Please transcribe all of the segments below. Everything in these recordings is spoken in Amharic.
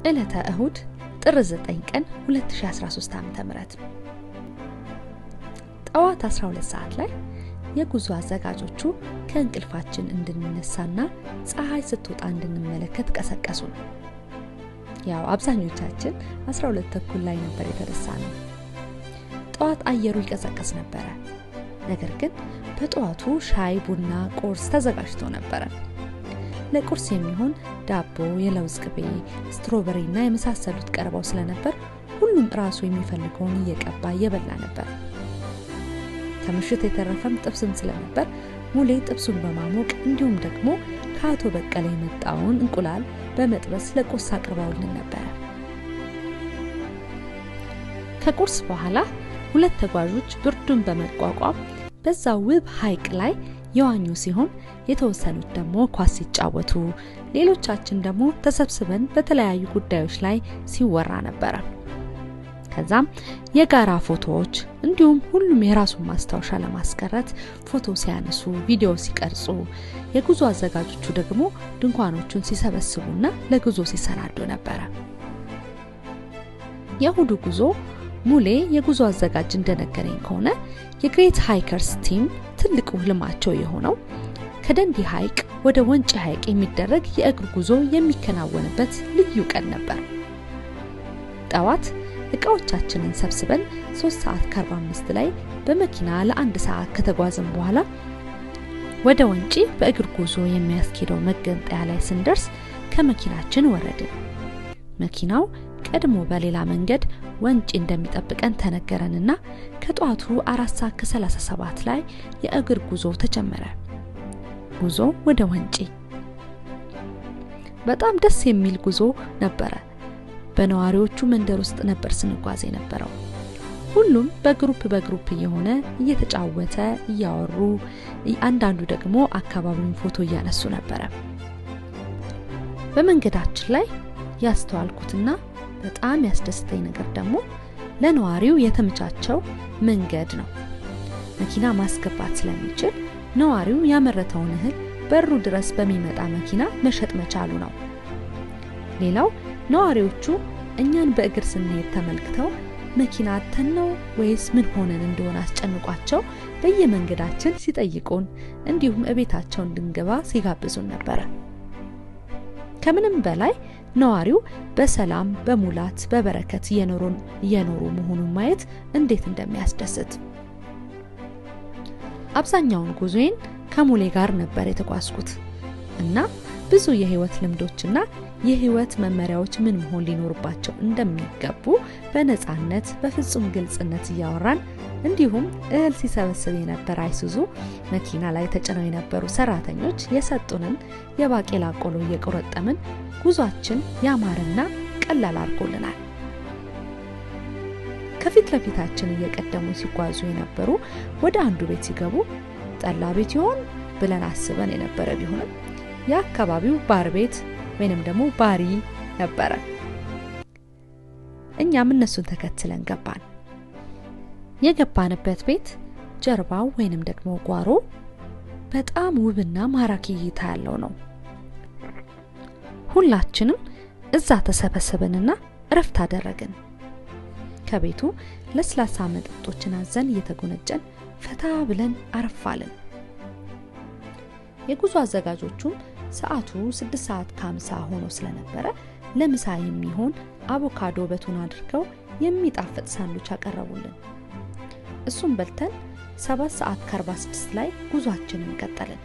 ዕለተ እሁድ ጥር 9 ቀን 2013 ዓ.ም ጠዋት 12 ሰዓት ላይ የጉዞ አዘጋጆቹ ከእንቅልፋችን እንድንነሳና ፀሐይ ስትወጣ እንድንመለከት ቀሰቀሱን። ያው አብዛኞቻችን 12 ተኩል ላይ ነበር የተነሳ ነው። ጠዋት አየሩ ይቀዘቀዝ ነበረ። ነገር ግን በጠዋቱ ሻይ፣ ቡና፣ ቁርስ ተዘጋጅቶ ነበረ። ለቁርስ የሚሆን ዳቦ፣ የለውዝ ቅቤ፣ ስትሮበሪ እና የመሳሰሉት ቀርበው ስለነበር ሁሉም ራሱ የሚፈልገውን እየቀባ እየበላ ነበር። ከምሽት የተረፈም ጥብስም ስለነበር ሙሌ ጥብሱን በማሞቅ እንዲሁም ደግሞ ከአቶ በቀለ የመጣውን እንቁላል በመጥበስ ለቁርስ አቅርበውልን ነበረ። ከቁርስ በኋላ ሁለት ተጓዦች ብርዱን በመቋቋም በዛ ውብ ሐይቅ ላይ የዋኙ ሲሆን የተወሰኑት ደግሞ ኳስ ሲጫወቱ፣ ሌሎቻችን ደግሞ ተሰብስበን በተለያዩ ጉዳዮች ላይ ሲወራ ነበረ። ከዛም የጋራ ፎቶዎች እንዲሁም ሁሉም የራሱን ማስታወሻ ለማስቀረት ፎቶ ሲያነሱ፣ ቪዲዮ ሲቀርጹ፣ የጉዞ አዘጋጆቹ ደግሞ ድንኳኖቹን ሲሰበስቡና ለጉዞ ሲሰናዱ ነበረ። የእሁዱ ጉዞ ሙሌ የጉዞ አዘጋጅ እንደነገረኝ ከሆነ የግሬት ሃይከርስ ቲም ትልቁ ህልማቸው የሆነው ከደንዲ ሐይቅ ወደ ወንጪ ሐይቅ የሚደረግ የእግር ጉዞ የሚከናወንበት ልዩ ቀን ነበር። ጠዋት እቃዎቻችንን ሰብስበን 3 ሰዓት ከ45 ላይ በመኪና ለአንድ ሰዓት ከተጓዝን በኋላ ወደ ወንጪ በእግር ጉዞ የሚያስኬደው መገንጠያ ላይ ስንደርስ ከመኪናችን ወረድን። መኪናው ቀድሞ በሌላ መንገድ ወንጪ እንደሚጠብቀን ተነገረንና ከጠዋቱ አራት ሰዓት ከ37 ላይ የእግር ጉዞ ተጀመረ። ጉዞ ወደ ወንጪ በጣም ደስ የሚል ጉዞ ነበረ። በነዋሪዎቹ መንደር ውስጥ ነበር ስንጓዝ የነበረው። ሁሉም በግሩፕ በግሩፕ እየሆነ እየተጫወተ እያወሩ፣ አንዳንዱ ደግሞ አካባቢውን ፎቶ እያነሱ ነበረ። በመንገዳችን ላይ ያስተዋልኩትና በጣም ያስደስተኝ ነገር ደግሞ ለነዋሪው የተመቻቸው መንገድ ነው። መኪና ማስገባት ስለሚችል ነዋሪው ያመረተውን እህል በሩ ድረስ በሚመጣ መኪና መሸጥ መቻሉ ነው። ሌላው ነዋሪዎቹ እኛን በእግር ስንሄድ ተመልክተው መኪና አተን ነው ወይስ ምን ሆነን እንደሆነ አስጨንቋቸው በየመንገዳችን ሲጠይቁን እንዲሁም እቤታቸው እንድንገባ ሲጋብዙን ነበረ። ከምንም በላይ ነዋሪው በሰላም በሙላት በበረከት እየኖሩ መሆኑን ማየት እንዴት እንደሚያስደስት። አብዛኛውን ጉዞዬን ከሙሌ ጋር ነበር የተጓዝኩት እና ብዙ የህይወት ልምዶችና የህይወት መመሪያዎች ምን መሆን ሊኖርባቸው እንደሚገቡ በነፃነት በፍጹም ግልጽነት እያወራን እንዲሁም እህል ሲሰበስብ የነበረ አይሱዙ መኪና ላይ ተጭነው የነበሩ ሰራተኞች የሰጡንን የባቄላ ቆሎ እየቆረጠምን ጉዟችን ያማረና ቀላል አድርጎልናል። ከፊት ለፊታችን እየቀደሙ ሲጓዙ የነበሩ ወደ አንዱ ቤት ሲገቡ ጠላ ቤት ይሆን ብለን አስበን የነበረ ቢሆንም የአካባቢው ባር ቤት ወይንም ደግሞ ባሪ ነበረ። እኛም እነሱን ተከትለን ገባን። የገባንበት ቤት ጀርባው ወይንም ደግሞ ጓሮ በጣም ውብና ማራኪ እይታ ያለው ነው። ሁላችንም እዛ ተሰበሰብንና እረፍት አደረግን። ከቤቱ ለስላሳ መጠጦችን አዘን እየተጎነጨን ፈታ ብለን አረፋልን። የጉዞ አዘጋጆቹም ሰዓቱ 6 ሰዓት ከ50 ሆኖ ስለነበረ ለምሳ የሚሆን አቮካዶ በቱን አድርገው የሚጣፍጥ ሳንዱች አቀረቡልን። እሱም በልተን 7 ሰዓት ከ46 ላይ ጉዟችንን ቀጠልን።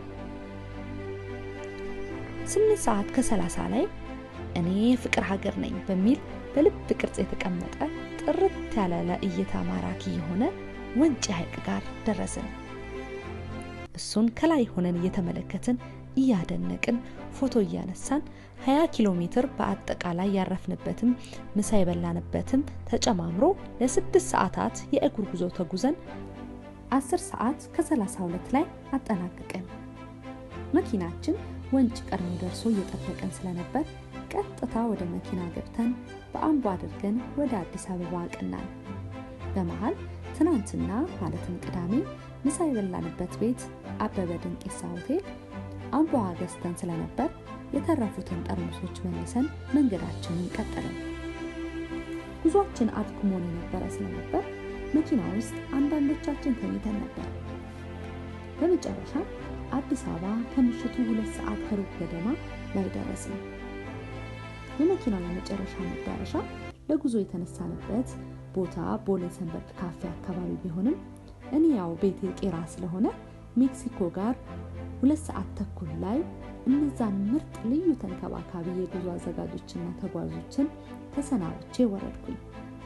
8 ሰዓት ከ30 ላይ እኔ ፍቅር ሀገር ነኝ በሚል በልብ ቅርጽ የተቀመጠ ጥርት ያለ ለእይታ ማራኪ የሆነ ወንጪ ሐይቅ ጋር ደረስን። እሱን ከላይ ሆነን እየተመለከትን እያደነቅን ፎቶ እያነሳን 20 ኪሎ ሜትር በአጠቃላይ ያረፍንበትም ምሳ የበላንበትም ተጨማምሮ ለስድስት ሰዓታት የእግር ጉዞ ተጉዘን 10 ሰዓት ከ32 ላይ አጠናቀቅን። መኪናችን ወንጭ ቀድሞ ደርሶ እየጠበቀን ስለነበር ቀጥታ ወደ መኪና ገብተን በአምቦ አድርገን ወደ አዲስ አበባ አቅናን። በመሃል ትናንትና ማለትም ቅዳሜ ምሳ የበላንበት ቤት አበበ ድንቄሳ ሆቴል አምቦ ገዝተን ስለነበር የተረፉትን ጠርሙሶች መልሰን መንገዳችንን ቀጠልን። ጉዟችን አድክሞን የነበረ ስለነበር መኪና ውስጥ አንዳንዶቻችን ተኝተን ነበር። በመጨረሻ አዲስ አበባ ከምሽቱ ሁለት ሰዓት ከሩብ ገደማ ላይ ደረስን። የመኪናው የመጨረሻ መዳረሻ ለጉዞ የተነሳንበት ቦታ ቦሌ ሰንበት ካፌ አካባቢ ቢሆንም እኔ ያው ቤቴ ቄራ ስለሆነ ሜክሲኮ ጋር ሁለት ሰዓት ተኩል ላይ እነዛን ምርጥ ልዩ ተንከባካቢ የጉዞ አዘጋጆችና ተጓዦችን ተሰናብቼ ወረድኩኝ።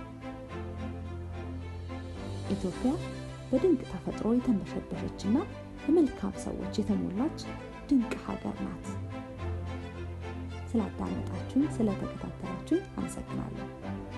ኢትዮጵያ በድንቅ ተፈጥሮ የተንበሸበሸችና በመልካም ሰዎች የተሞላች ድንቅ ሀገር ናት። ስላዳመጣችሁኝ፣ ስለተከታተላችሁኝ አመሰግናለሁ።